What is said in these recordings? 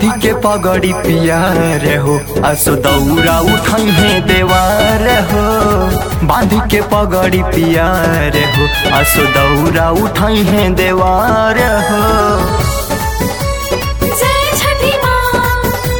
बांधी के पगड़ी पियार हो असो दौरा उठाई है देवार हो बांधी के पगड़ी पियार हो असो दौरा उठाई है देवार हो जय छठी माँ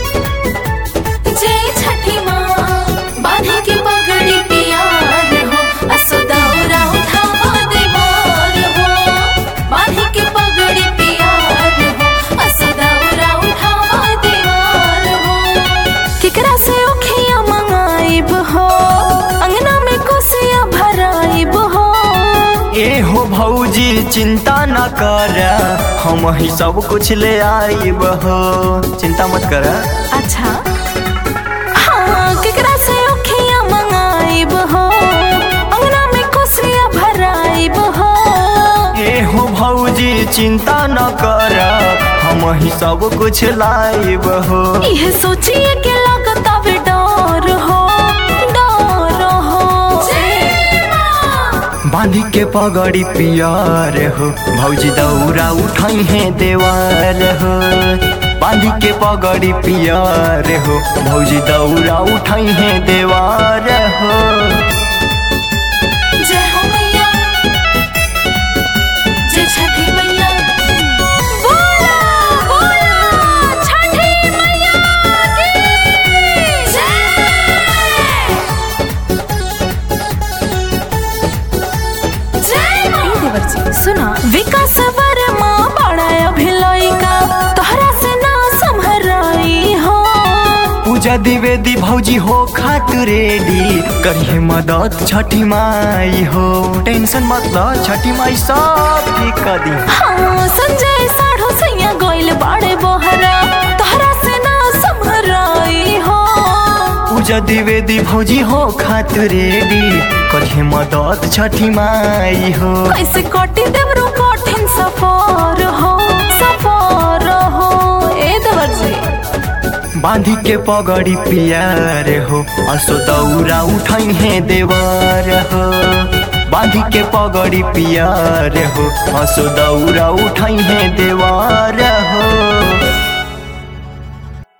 जय छठी माँ बांधी के पगड़ी पियार हो असो दौरा उठावा देवार हो बांधी के पगड़ी पियार हो असो दौरा उठावा देवार हो केकरा से ओखिया मंगाइब हो अंगना में कोसिया भराइब हो ए हो भौजी चिंता न कर हम ही सब कुछ ले आइब हो चिंता मत कर अच्छा हाँ केकरा से ओखिया मंगाइब हो अंगना में कोसिया भराइब हो ए हो भौजी चिंता न कर हम ही सब कुछ लाइब हो यह सोचिए के लागत अब डर हो डर हो बांधी के पगड़ी पियार हो भौजी दौरा उठाई है देवार हो बांधी के पगड़ी पियार हो भौजी दौरा उठाई है देवार हो जय हो मैया जय छठी मैया बोला बोला छठी मैया की जय जय मां सुना विकास वर्मा बड़ा अभिलयिका तोहरा से ना संभराई हो पूजा द्विवेदी भौजी हो खातु रेडी करिए मदद छठी माई हो टेंशन मत ल छठी माई सब ठीक कर दी हाँ संजय साढ़ो सैया गोइल बाड़े बोहरा तोहरा से ना संभराई हो पूजा द्विवेदी भौजी हो खातु रेडी करिए मदद छठी माई हो कैसे कटी देवरो कठिन सफर हो सफर हो ए देवर जी बांधी के पगड़ी पियार हो असो दौरा उठाई है देवर हो बांधी के पगड़ी पियार हो असो दौरा उठाई है